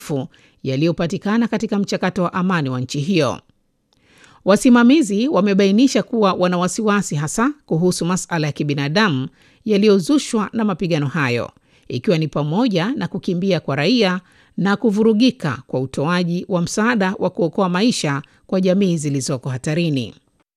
yaliyopatikana katika mchakato wa amani wa nchi hiyo. Wasimamizi wamebainisha kuwa wana wasiwasi hasa kuhusu masala ya kibinadamu yaliyozushwa na mapigano hayo, ikiwa ni pamoja na kukimbia kwa raia na kuvurugika kwa utoaji wa msaada wa kuokoa maisha kwa jamii zilizoko hatarini.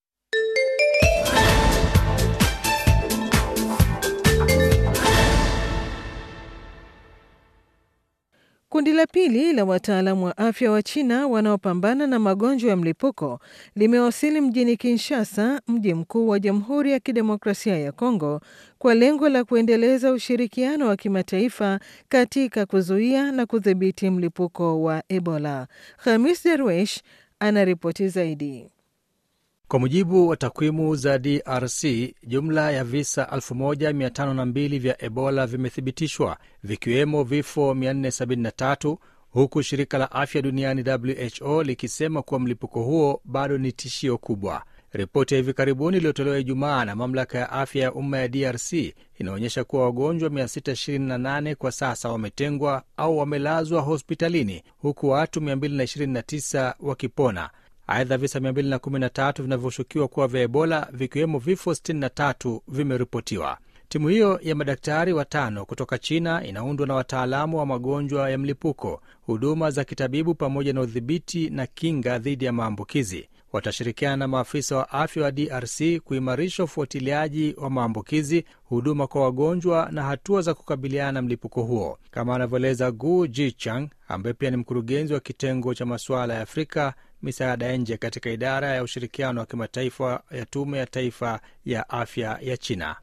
Kundi la pili la wataalamu wa afya wa China wanaopambana na magonjwa ya mlipuko limewasili mjini Kinshasa, mji mkuu wa Jamhuri ya Kidemokrasia ya Kongo, kwa lengo la kuendeleza ushirikiano wa kimataifa katika kuzuia na kudhibiti mlipuko wa Ebola. Khamis Darwesh anaripoti zaidi. Kwa mujibu wa takwimu za DRC, jumla ya visa 1502 vya Ebola vimethibitishwa vikiwemo vifo 473 huku shirika la afya duniani WHO likisema kuwa mlipuko huo bado ni tishio kubwa. Ripoti ya hivi karibuni iliyotolewa Ijumaa na mamlaka ya afya ya umma ya DRC inaonyesha kuwa wagonjwa 628 kwa sasa wametengwa au wamelazwa hospitalini huku watu 229 wakipona. Aidha, visa 213 vinavyoshukiwa kuwa vya Ebola vikiwemo vifo 63 vimeripotiwa. Timu hiyo ya madaktari watano kutoka China inaundwa na wataalamu wa magonjwa ya mlipuko, huduma za kitabibu, pamoja na udhibiti na kinga dhidi ya maambukizi. Watashirikiana na maafisa wa afya wa DRC kuimarisha ufuatiliaji wa maambukizi, huduma kwa wagonjwa na hatua za kukabiliana na mlipuko huo, kama anavyoeleza Gu Jichang ambaye pia ni mkurugenzi wa kitengo cha masuala ya Afrika misaada ya nje katika idara ya ushirikiano wa kimataifa ya tume ya taifa ya afya ya China.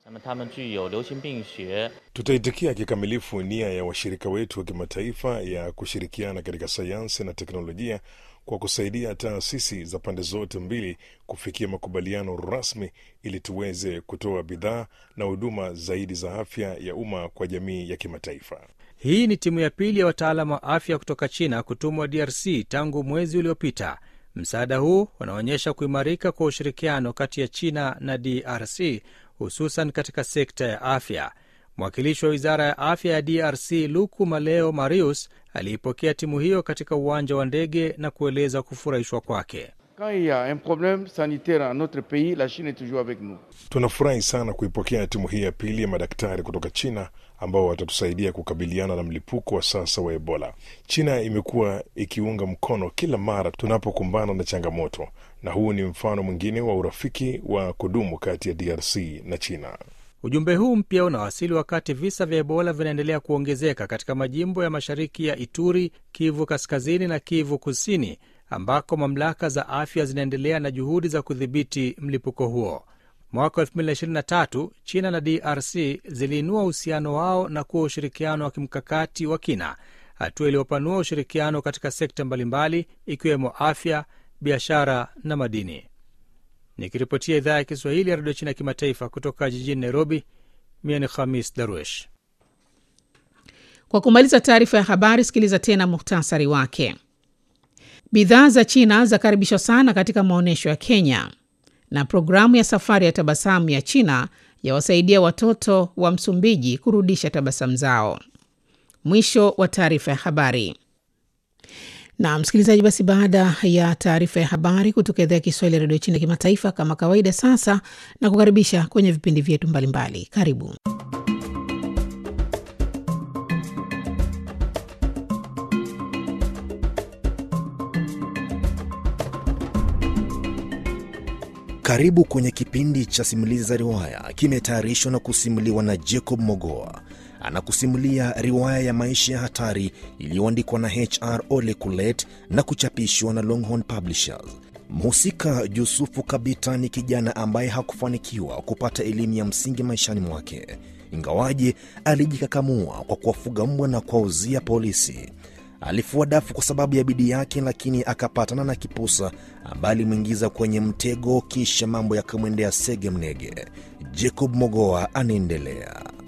Tutaitikia kikamilifu nia ya washirika wetu wa kimataifa ya kushirikiana katika sayansi na teknolojia kwa kusaidia taasisi za pande zote mbili kufikia makubaliano rasmi ili tuweze kutoa bidhaa na huduma zaidi za afya ya umma kwa jamii ya kimataifa. Hii ni timu ya pili ya wataalamu wa afya kutoka China kutumwa DRC tangu mwezi uliopita. Msaada huu unaonyesha kuimarika kwa ushirikiano kati ya China na DRC, hususan katika sekta ya afya. Mwakilishi wa wizara ya afya ya DRC Luku Maleo Marius aliipokea timu hiyo katika uwanja wa ndege na kueleza kufurahishwa kwake. Tunafurahi sana kuipokea timu hii ya pili ya madaktari kutoka China ambao watatusaidia kukabiliana na mlipuko wa sasa wa Ebola. China imekuwa ikiunga mkono kila mara tunapokumbana na changamoto, na huu ni mfano mwingine wa urafiki wa kudumu kati ya DRC na China. Ujumbe huu mpya unawasili wakati visa vya Ebola vinaendelea kuongezeka katika majimbo ya mashariki ya Ituri, Kivu Kaskazini na Kivu Kusini, ambako mamlaka za afya zinaendelea na juhudi za kudhibiti mlipuko huo. Mwaka 2023 China na DRC ziliinua uhusiano wao na kuwa ushirikiano wa kimkakati wa kina, hatua iliyopanua ushirikiano katika sekta mbalimbali ikiwemo afya, biashara na madini. Nikiripotia idhaa ya Kiswahili ya redio China kimataifa kutoka jijini Nairobi, mie ni Khamis Darwesh. Kwa kumaliza taarifa ya habari, sikiliza tena muhtasari wake. Bidhaa za China zakaribishwa sana katika maonyesho ya Kenya, na programu ya safari ya tabasamu ya China yawasaidia watoto wa Msumbiji kurudisha tabasamu zao. Mwisho wa taarifa ya habari. Na msikilizaji, basi baada ya taarifa ya habari kutoka idhaa ya Kiswahili ya redio China kimataifa, kama kawaida, sasa na kukaribisha kwenye vipindi vyetu mbalimbali. Karibu. Karibu kwenye kipindi cha simulizi za riwaya, kimetayarishwa na kusimuliwa na Jacob Mogoa. Anakusimulia riwaya ya maisha ya hatari iliyoandikwa na HR Ole Kulet na kuchapishwa na Longhorn Publishers. Mhusika Yusufu Kabita ni kijana ambaye hakufanikiwa kupata elimu ya msingi maishani mwake, ingawaje alijikakamua kwa kuwafuga mbwa na kuwauzia polisi. Alifua dafu kwa sababu ya bidii yake, lakini akapatana na kipusa ambaye alimwingiza kwenye mtego, kisha mambo yakamwendea sege mnege. Jacob Mogoa anaendelea.